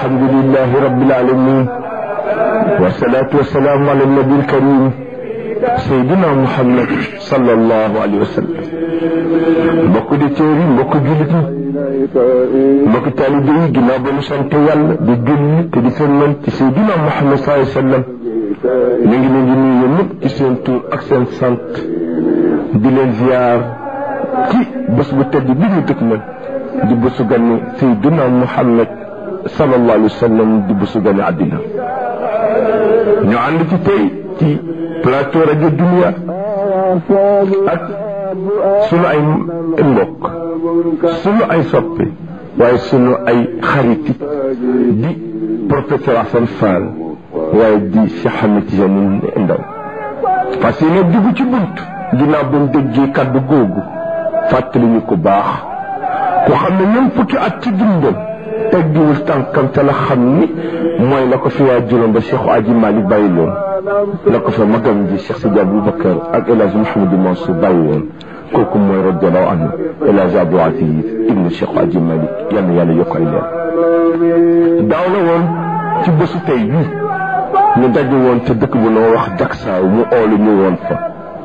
الحمد لله رب العالمين والصلاة والسلام على النبي الكريم سيدنا محمد صلى الله عليه وسلم mbokk di téeri mbokk jullit ñi mbokk taalibe yi ginnaaw ba ñu sant yàlla di julli te di sëlmal ci Seydina Muhammad sallallahu alayhi wa sallam ñu ngi leen di nuyu ñëpp ci seen tur ak seen sant di leen ziar ci bés bu tedd bi ñu dëkk man di bésu gane Seydina Muhammad sallallahu alayhi wa sallam di bésu gane àddina ñu ànd ci tey ci plateau rajo Dunia ak sunu ay mbokk sunu ay soppe waaye sunu ay xarit di professeur Assane Fall waaye di Cheikh Ahmed Tidiane Ndaw parce que nag dugg ci bunt ginnaaw ba mu déggee kàddu googu fàttali ñu ko baax ku xam ne même fukki at ci dundam teggiwul tànkam te la xam ni mooy la ko fi waa juróom ba Cheikh Aji Malick bàyyi loon la ko fa magam ji Cheikh Sidi Aboubacar ak El Hadj Mouhamadou Mansour bàyyi woon kooku mooy radiallahu anhu El Hadj Abdou Aziz ibnu Cheikh Aji Malick yal na yàlla yokk ay leer daaw la woon ci bésu tey bii ñu daje woon te dëkk bu noo wax Daksaaw mu oolu ñu woon fa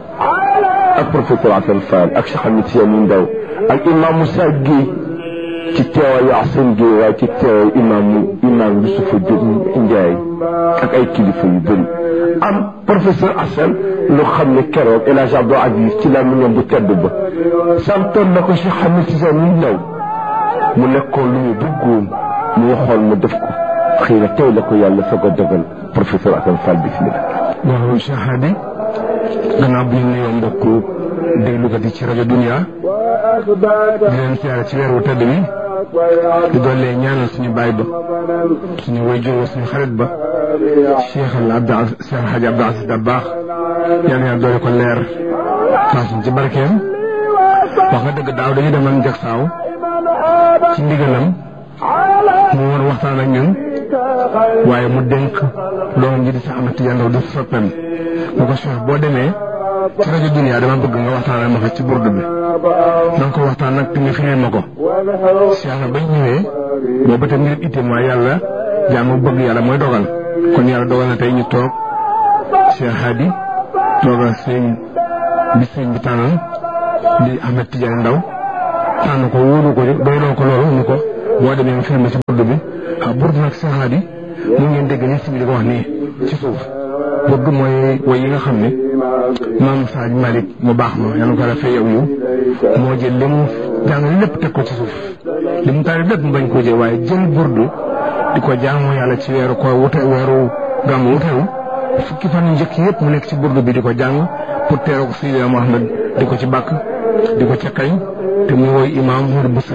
ak professeur Assane Fall ak Cheikh Ahmed Tidiane Ndaw ak imam Moussa Guèye ci teewaayu Assane Guèye waaye ci teewaayu imaamu imaam Yusufa Ndiaye ak ay kilifa yu bëri am professeur Assane lu xam ne keroog El Hadj Abdou Aziz ci la mu bu tedd ba santoon na ko Cheikh Ahmed Tidiane Ndaw mu nekkoon lu mu bëggoon mu waxoon mu def ko xëy na tey la ko yàlla soog a dogal professeur Assane Fall bismillah waaw Cheikh Hadi gannaaw bi ñu nuyoo mbokku déglukat yi ci rajo Dunia di leen siyaare ci weer wu tedd bi di doole ñaanal suñu baay ba suñu wayjur wa suñu xarit ba Cheikh al Abdou Cheikh Hadji Abdou Aziz Dabakh yal na doole ko leer taasuñ ci barkeem wax nga dëgg daaw dañu demoon Jaksaaw ci ndigalam mu woon waxtaan ak ñun waaye mu dénk doomam ji di Cheikh Ahmed Tidiane Ndaw di soppeem mu ko Cheikh boo demee ci rajo Dunia dama bëgg nga waxtaan ma fa ci burdu bi na nga ko waxtaan nag te nga firil ma ko Cheikh na bañ ñëwee boobu te ngir itam waaye yàlla jaamu bëgg yàlla mooy dogal kon yàlla dogal na tey ñu toog Cheikh Hadi toogal sëñ bi sëñ bi tànnal di Ahmed Tidiane Ndaw tànn ko wóolu ko doyloo ko loolu ni ko boo demee nga firil ma ci burdu bi ah burdu nag Cheikh Hadi mu ngeen dégg ni si bi di ko wax nii ci suuf burdu mooy woy yi nga xam ne maam Saaj Malick mu baax ma yàlla ko defee yow yow moo jël li mu jàng lépp teg ko ci suuf li mu taal lépp mu bañ koo jël waaye jël burdu di ko jaamoo yàlla ci weeru ko wute weeru gàmmu wutewu fukki fan yu njëkk yëpp mu nekk ci burdu bi di ko jàng pour teeroo ko Seydina Muhammad di ko ci bàkk di ko ca kañ te mu woy imaam Mourou Boussa